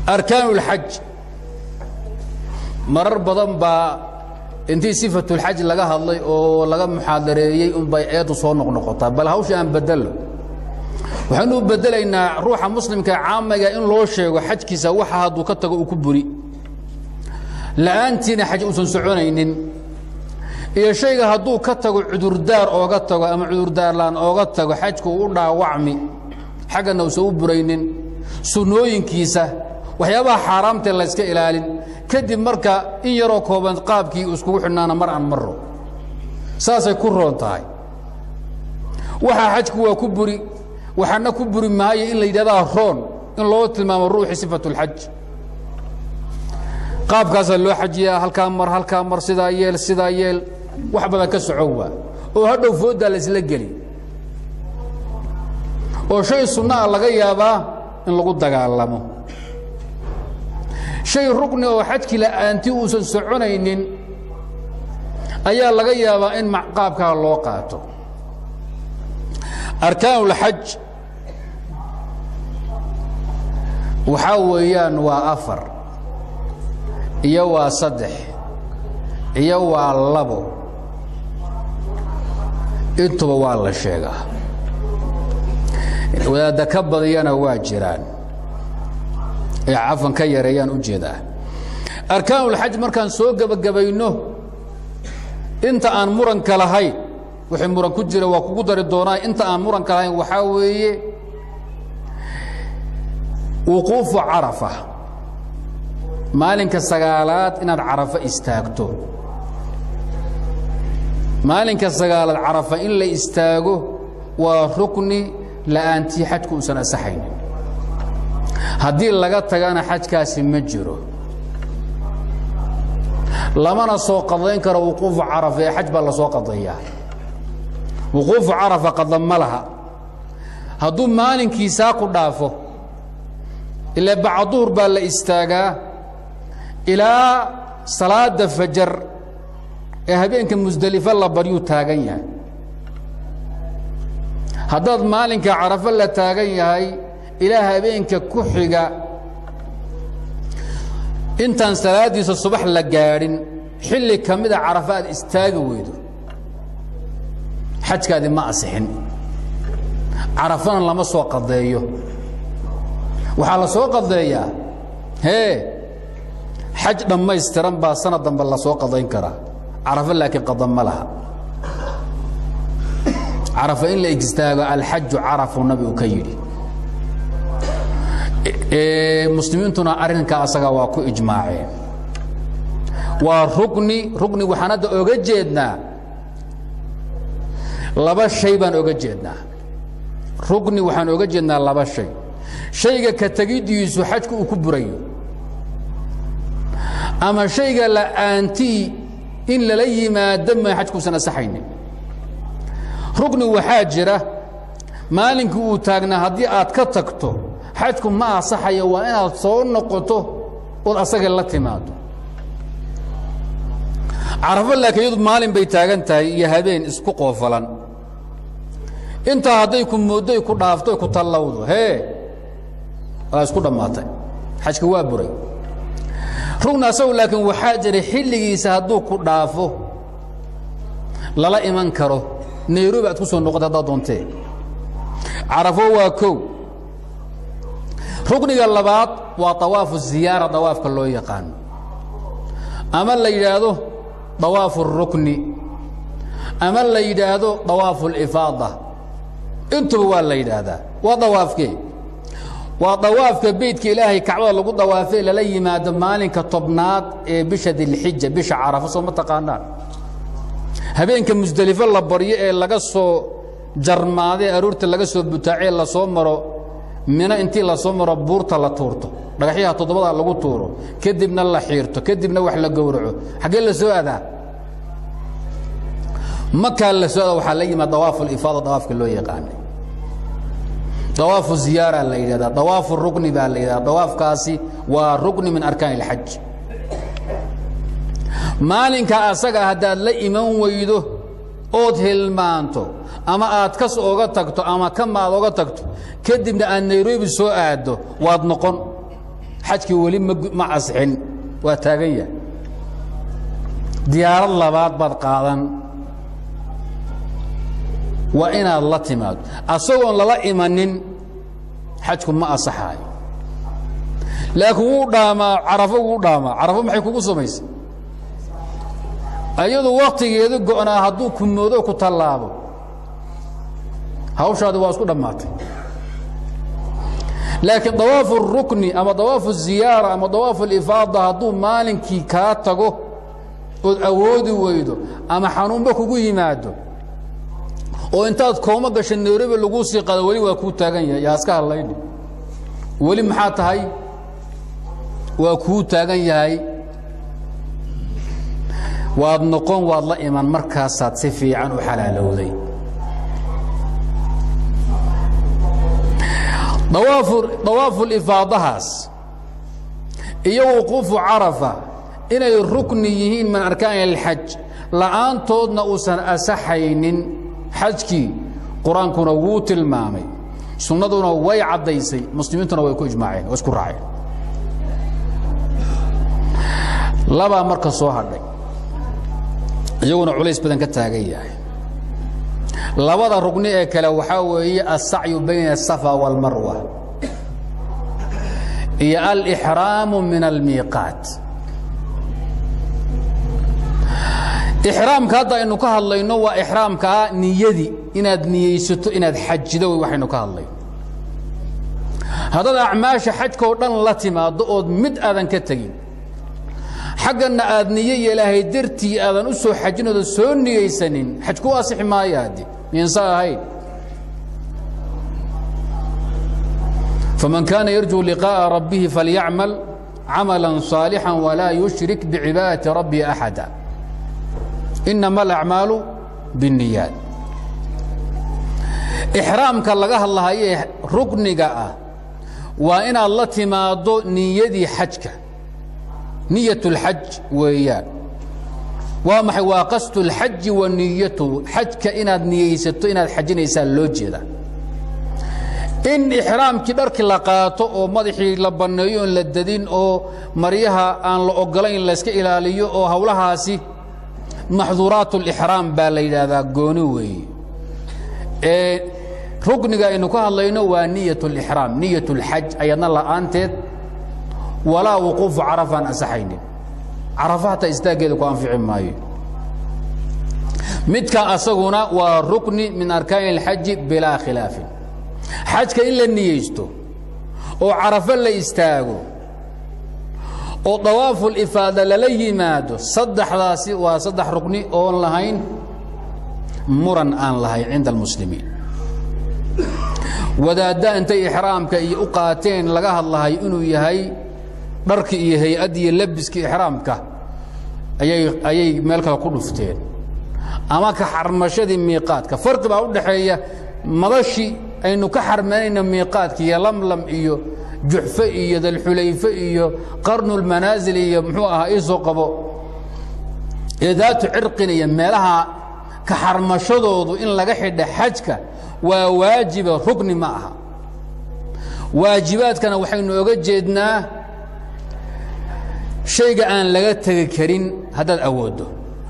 arkaan اlxaj marar badan baa intii sifatulxaj laga hadlay oo laga muxaadareeyey unbay eeddu soo noqnoqotaa bal hawsha aan bedelo waxaynu u bedelaynaa ruuxa muslimka caamiga in loo sheego xajkiisa waxa hadduu ka tago uu ku buri la'aantiina xaj uusan soconaynin iyo shayga hadduu ka tago cudurdaar ooga tago ama cudurdaarlaan ooga tago xajku u dhaawacmi xaggana uusan u buraynin sunnooyinkiisa waxyaabaha xaaraamtee layska ilaalin kadib marka in yaroo kooban qaabkii iskugu xidhnaana mar aan maro saasay ku roon tahay waxaa xajku waa ku buri waxaana ku buri maayo in la yidhahdaa roon in loo tilmaamo ruuxii sifatulxaj qaabkaasaa loo xajiyaa halkaa mar halkaa mar sidaa yeel sidaa yeel wax badan ka socon waa oo hadhow fooddaa laysla geli oo shay sunna a laga yaabaa in lagu dagaalamo shay rukni oo xajkii la'aanti uusan soconaynin ayaa laga yaabaa in qaabkaa loo qaato arkaanulxaj waxaa weeyaan waa afar iyo waa saddex iyo waa labo intuba waa la sheegaa wadaadda ka badiyana waa jiraan ee cafan ka yareeyaan u jeedaa arkaanulxaj markaan soo gebagabayno inta aan muranka lahayn wixii muran ku jira waa kugu dari doonaa inta aan muranka lahayn waxaa weeye wuquufu carafa maalinka sagaalaad inaad carafa istaagto maalinka sagaalaad carafa in la istaago waa rukni la'aantii xajku uusan asaxaynin haddii laga tagana xajkaasi ma jiro lamana soo qadayn karo wuquufu carafa ee xaj baa la soo qadayaa wuquufu carafa qada ma laha hadduu maalinkiisaa ku dhaafo ilaa bacduhur baa la istaagaa ilaa salaada fajar ee habeenka musdelifo la baryuu taagan yahay haddaad maalinka carafo la taagan yahay ilaa habeenka ku xiga intaan salaaddiisa subax la gaadhin xilli ka mida carafo aad istaagi weydo xajkaadi ma asixin carafana lama soo qadeeyo waxaa la soo qadeeyaa hee xaj dhammaystiran baa sanad dambe la soo qadayn karaa carafo laakiin qadan ma laha carafo in la istaago alxaju carafu nabigu ka yidhi muslimiintuna arrinkaa asaga waa ku ijmaaceen waa rukni rukni waxaan hadda oga jeednaa laba shay baan oga jeednaa rukni waxaan oga jeednaa laba shay shayga ka tegiddiisu xajku uu ku burayo ama shayga la'aantii in lala yimaado ma xajkuusan asaxaynin rukni waxaa jira maalinkii uu taagnaa haddii aad ka tagto xajku ma asaxayo waa inaad soo noqoto ood asaga la timaado carafo laakiin iyadu maalin bay taagan tahay iyo habeen isku qoofalan intaa hadday ku mooddoy ku dhaafto ku tallawdo hee waa isku dhammaatay xajka waa buray rugni asagu laakiin waxaa jiray xilligiisa hadduu ku dhaafo lala iman karo nairobi aad ku soo noqota haddaad doontee carafo waa kow rukniga labaad waa awaafu ziyaara dawaafka loo yaqaano ama la yidhaahdo dawaafu الrukni ama la yidhaahdo dawaafu اlifaada intuba waa la yidhaahdaa waa dawaafkee waa dawaafka beytka ilaahay kacbada lagu dawaafee lala yimaado maalinka tobnaad ee bisha dilxija bisha carafo soo ma taqaanaan habeenka musdelifo la baryo ee laga soo jarmaadee aroorta laga soo butaacee lasoo maro mina intii lasoo maro buurta la tuurto dhagaxyaha toddobada lagu tuuro kadibna la xiirto kadibna wax la gowraco xaggee la soo adaa makaa la soo adaa waxaa la yimaad dawaafu lifaada dawaafka loo yaqaanay dawaafu ziyaara la yidhahdaa dawaafu rukni baa la yidhahdaa dawaafkaasi waa rukni min arkaan اlxaj maalinka asaga haddaad la iman weydo ood hilmaanto ama aad kas oga tagto ama kama aad oga tagto kadibna aad nairobi soo aaddo waad noqon xajkii weli ma asxin waa taagan yahay diyaarad labaad baad qaadan waa inaad la timaado asagoon lala imanin xajku ma asaxaayo laakiin wuu dhaamaa carafo wuu dhaamaa carafo maxay kugu samaysay ayadu waktigeedu go'naa hadduu ku moodo ku tallaabo hawshaadi waa isku dhammaatay laakiin dawaafu الrukni ama dawaafu الziyaara ama dawaafu اlifaada hadduu maalinkii kaa tago ood awoodi weydo ama xanuunba kugu yimaado oo intaad kooma gasha nairobi laguu sii qado weli waa kuu taagan yahay yaa iska hadlayni weli maxaa tahay waa kuu taagan yahay waad noqon waad la iman markaasaad si fiican u xalaalowday dawaafu lifaadahaas iyo wuquufu carafa inay rukni yihiin min arkaan اlxaj la'aantoodna uusan asaxaynin xajkii qur-aankuna wuu tilmaamay sunnaduna way caddaysay muslimiintuna way ku ijmaaceen way isku raaceen labaa marka soo hadhay iyaguna culays badan ka taagan yahay labada rugni ee kale waxaa weeye alsacyu bayna الsafa wاlmarwa iyo alإxraamu min almiiqaat ixraamka hadda aynu ka hadlayno waa ixraamkaa niyadii inaad niyeysato inaad xajido wey waxaynu ka hadlayno haddaad acmaasha xajka oo dhan la timaaddo ood mid aadan ka tegin xagganna aad niyo yeelaahay dartii aadan u soo xajin oodan soo niyeysanin xaj ku asixi maayo hadde miinsa ahayn faman kaana yarjuu liqaaءa rabbihi falyacmal camala صaalixا walaa yushrik bicibaadati rabbihi axada inama alacmaalu biاniyaat ixraamka laga hadlahayee rukniga ah waa inaad la timaaddo niyadii xajka niyat اlxaj weeyaan waa maxay waa qasdu اlxaji wa niyatuhu xajka inaad niyeysato inaad xajinaysaa loo jeeda in ixraamkii dharkii la qaato oo madaxii la banneeyo oon la dadin oo maryaha aan la ogolayn layska ilaaliyo oo hawlahaasi maxduuraat اlixraam baa la yidhaahdaa gooni weeye ee rukniga aynu ka hadlayno waa niyat اlixraam niyat اlxaj ayadna la'aanteed walaa wuquufu carafaan asaxaynin carafa hataa istaaggeeda ku anfici maayo midka asaguna waa rukni min arkaani اlxaji bilaa khilaafin xajka in la niyeysto oo carafo la istaago oo dawaafu lifaada lala yimaado saddexdaasi waa saddex rukni oon lahayn muran aan lahayn cinda almuslimiin wadaadda intay ixraamka iyo u qaateen laga hadlahay inuu yahay dharki iyo hay-addi iyo labiskii ixraamka ayay ayay meel kale ku dhufteen ama ka xarmashadii miiqaadka farqi baa u dhaxeeya madashii aynu ka xarmanayna miiqaadka iyo lamlam iyo juxfe iyo dalxulayfe iyo qarnulmanaasil iyo muxuu ahaa iisoo qabo ee daatu cirqin iyo meelaha ka xarmashadoodu in laga xidha xajka waa waajiba rugni ma aha waajibaadkana waxaynu oga jeednaa shayga aan laga tegi karin haddaad awooddo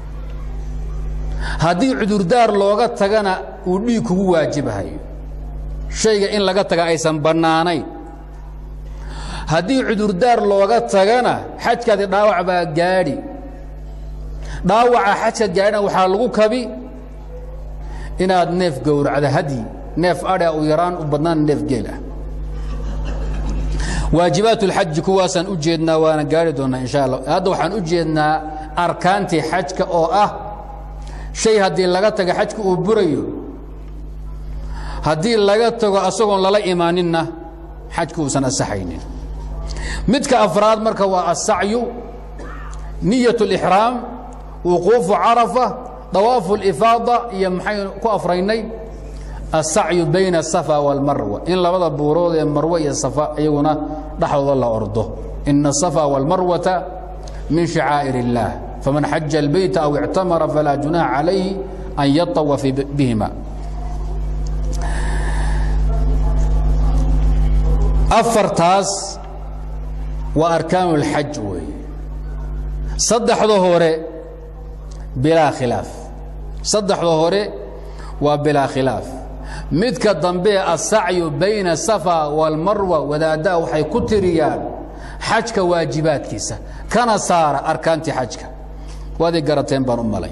haddii cudurdaar looga tagana uu dhiig kugu waajibahayo shayga in laga taga aysan bannaanayn haddii cudurdaar looga tagana xajkaadi dhaawac baa gaadhi dhaawaca xajka gaadhina waxaa lagu kabi inaad neef gowracda hadyi neef adha u yaraan u badnaan neef geel ah waajibaat اlxaji kuwaasaan u jeednaa waana gaari doonnaa insha allah hadda waxaan u jeednaa arkaantii xajka oo ah shay haddii laga taga xajka uu burayo haddii laga tago asagoon lala imaaninna xajka uusan asaxaynin midka afraad marka waa asacyu niyaة اlإxraam wuquufu carafa dawaafu اlifaada iyo maxaynu ku afraynay asacyu bayna asafa wاlmarwa in labada buurood ee marwe iyo safa iyaguna dhexdooda la ordo ina asafa wاlmarwata min shacaa'ir اllah faman xaja اlbeyta aw ictamara falaa junaaxa calayhi an yaطawafa bihima afartaas waa arkaanu اlxaj weeye saddexda hore bilaa khilaaf saddexda hore waa bilaa khilaaf midka dambe asacyu bayna safa wاlmarwa wadaaddaa waxay ku tiriyaan xajka waajibaadkiisa kana saara arkaantii xajka waaday garateen baan u malay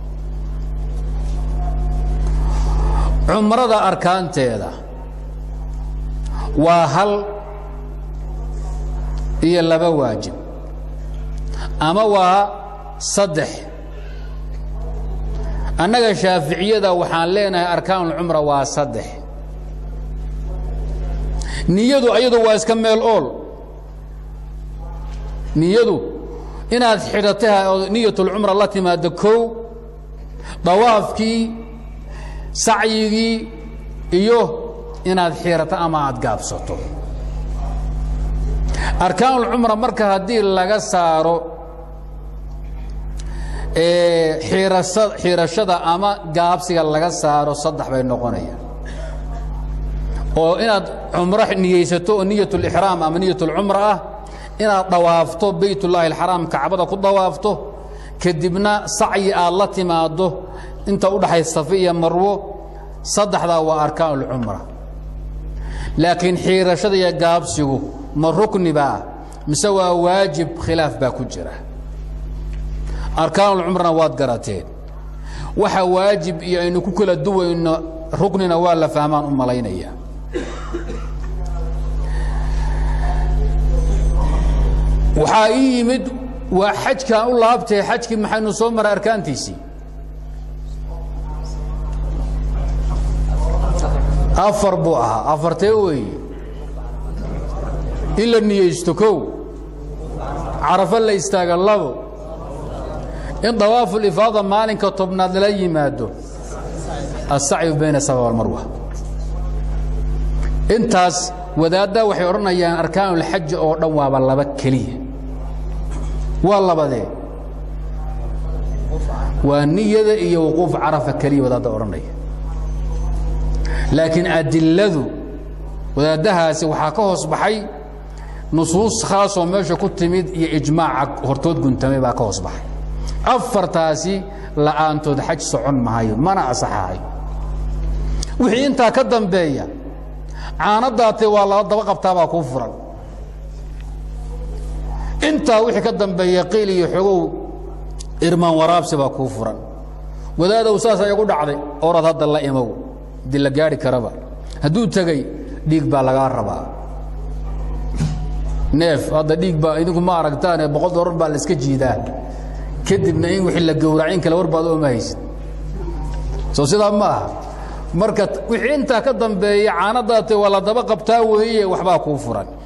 cumrada arkaanteeda waa hal iyo laba waajib ama waa saddex annaga shaaficiyada waxaan leenahay arkaanulcumra waa saddex niyadu ayadu waa iska meel ool niyadu inaad xidhatay oo niyatulcumra la timaado kow dawaafkii sacyigii iyo inaad xiirato ama aad gaabsato arkaanulcumra marka haddii laga saaro xiirashada ama gaabsiga laga saaro saddex bay noqonayaan oo inaad cumro niyeysato oo niyatulixraam ama niyatulcumra ah inaad dawaafto baytullaahi alxaraam kacbada ku dawaafto kadibna sacyi aad la timaaddo inta u dhaxay safe iyo marwo saddexdaa waa arkaanulcumra laakiin xiirashada iyo gaabsigu ma rukni baa mise waa waajib khilaaf baa ku jira arkaanulcumrana waad garateen waxa waajib iyo aynu ku kala duwayno ruknina waa la fahmaan u malaynaya waxaa ii yimid waa xajkaan u laabtee xajkii maxaynu soo maray arkaantiisii afar buu ahaa afartee weeye in la niyeysto kow carafo la istaaga labo in dawaafulifaada maalinka tobnaad lala yimaado asacyu bayna safa walmarwa intaas wadaaddaa waxay odhanayaan arkaanulxaji oo dhan waaba laba keliya waa labadee waa niyada iyo wuquuf carafa keliya wadaadda odhanaya laakiin adiladu wadaaddahaasi waxaa ka hoos baxay nusuus khaasoo meesha ku timid iyo ijmaaca hortood guntamay baa ka hoos baxay afartaasi la'aantood xaj socon mahayo mana asaxahay wixii intaa ka dambeeya caanadaatee waa laba daba qabtaabaa kuu furan intaa wixii ka dambeeya qiil iyo xogow irmaan waraabsi baa kuu furan wadaadow saasa igu dhacday orad hadda la imow di la gaari karaba hadduu tegey dhiig baa lagaa rabaa neef hadda dhiig baa idinku ma aragtaane boqol doolar baa la iska jiidaa kadibna in wixii la gowracin kale war baad ooma haysid soo sidaa ma aha marka wixii intaa ka dambeeya caanadaate waa la daba qabtaa weeye waxbaa kuu furan